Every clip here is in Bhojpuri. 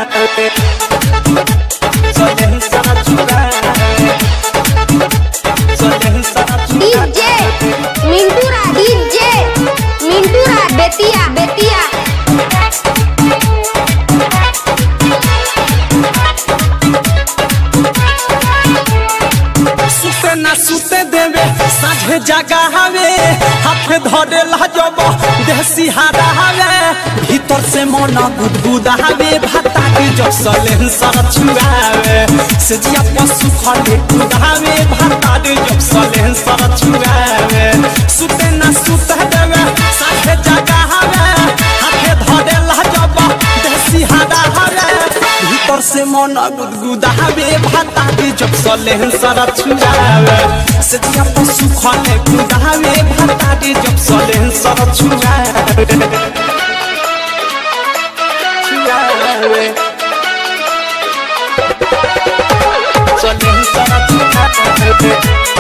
छुआवे सलेन सारा छुआवे सलेन सारा डीजे मिंटू राज डीजे मिंटू राज बेतिया बेतिया सुते ना सुते देवे साझे जगा हवे हाथ धरे लजब देसी हारा हवे भीतर से मन गुदगुदा हवे भाता के जसले सर छुआवे से जिया पशु खले कुदावे भाता के जसले सर छुआवे सुते ना सुते देवे साझे जगा हवे हाथ धरे लजब देसी हारा हवे भीतर से मन गुदगुदावे भाता के जब सले सारा छुआवे से जिया पशु खले गुदावे भाता के जब सले सारा छुआवे छुआवे सले सारा छुआवे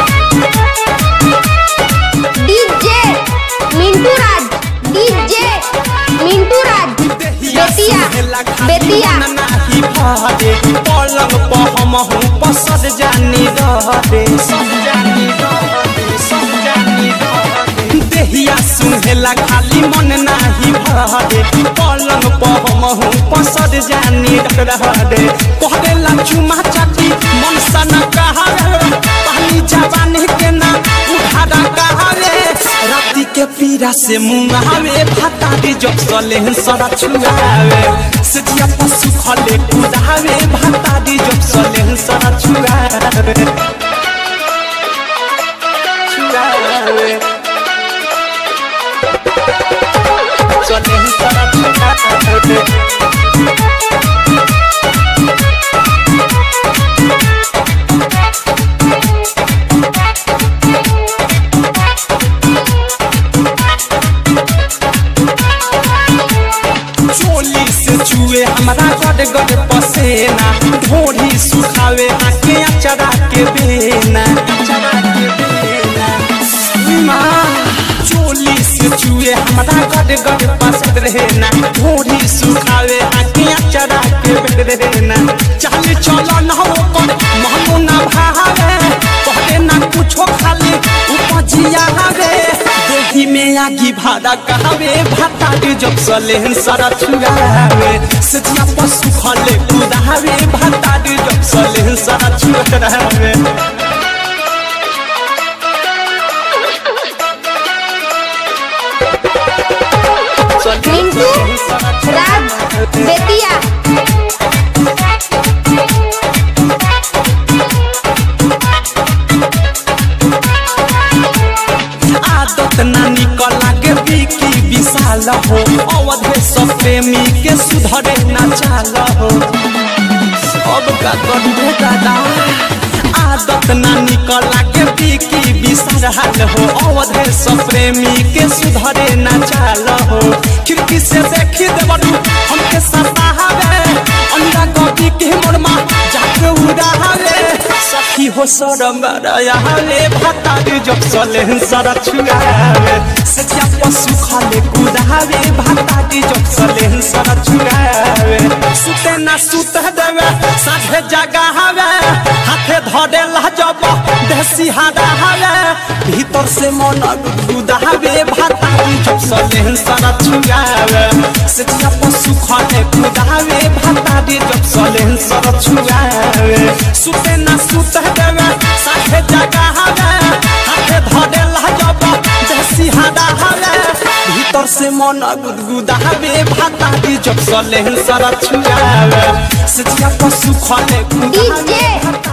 डीजे मिंटू राज डीजे मिंटू राज बेतिया बेतिया नाही भादे पलंग पर हम हूँ पसद जानी रहते सब जानी रहते सब जानी रहते देहिया सुहेला खाली मन नाही भादे पलंग पर हम हूँ पसद जानी रहते कहला चुमा चाटी मन सना कहावे पानी जवानी के ना उठारा कहावे राती के पीरा से मुंगावे भाता दी जब सले सरा छुआवे से जिया पशु खले कुदावे भाता दी जब सले सरा छुआवे छुआवे सले सरा छुआवे चोली से चुए हमारा गड गड पसेना ढोढ़ी सुखावे आके अचरा के बेना अचरा के बेना माँ चोली से चुए हमारा गड गड पसंद रहना ढोढ़ी सुखावे आके अचरा के बेना चल चलो न हो कर महमो ना भावे कहले ना कुछो खाली उपजिया हवे देही में आगी भाड़ा कहवे भाता के जब सले सारा छुआवे सजिया पशु खले कुदावे भाता के जब सले सारा छुआवे मिंटू राज बेतिया आदत ना निकल लागे बिकी विशाल हो अवधे सब प्रेमी के सुधरे ना चाल हो अब का करबे दादा आदत ना निकल लागे बिकी विशाल हो अवधे सब प्रेमी के सुधरे ना चाल हो खिड़की से देखी देवरू हमके सतावे अंडा कॉपी के मोरमा जाके उड़ावे सखी हो सरम रयाले भाता रे जब सले सरा छुआवे सजिया पशु खाले कुदावे भाता रे जब सले सरा छुआवे सुते ना सुते देवे साझे जगा हवे हाथे धरे लजब देसी हादा हवे भीतर से मन गुदावे भाता रे जब सले सरा छुआवे सजिया पशु खाले कुदावे भाता रे जब सले सरा छुआवे सुते ना सुते देवे साथे जगा हवे हाथे धरे लजब देसी हादा हवे भीतर से मन गुदगुदावे भाता दी जब सले सरा छुआवे सजिया पशु खले कुदावे डीजे भाता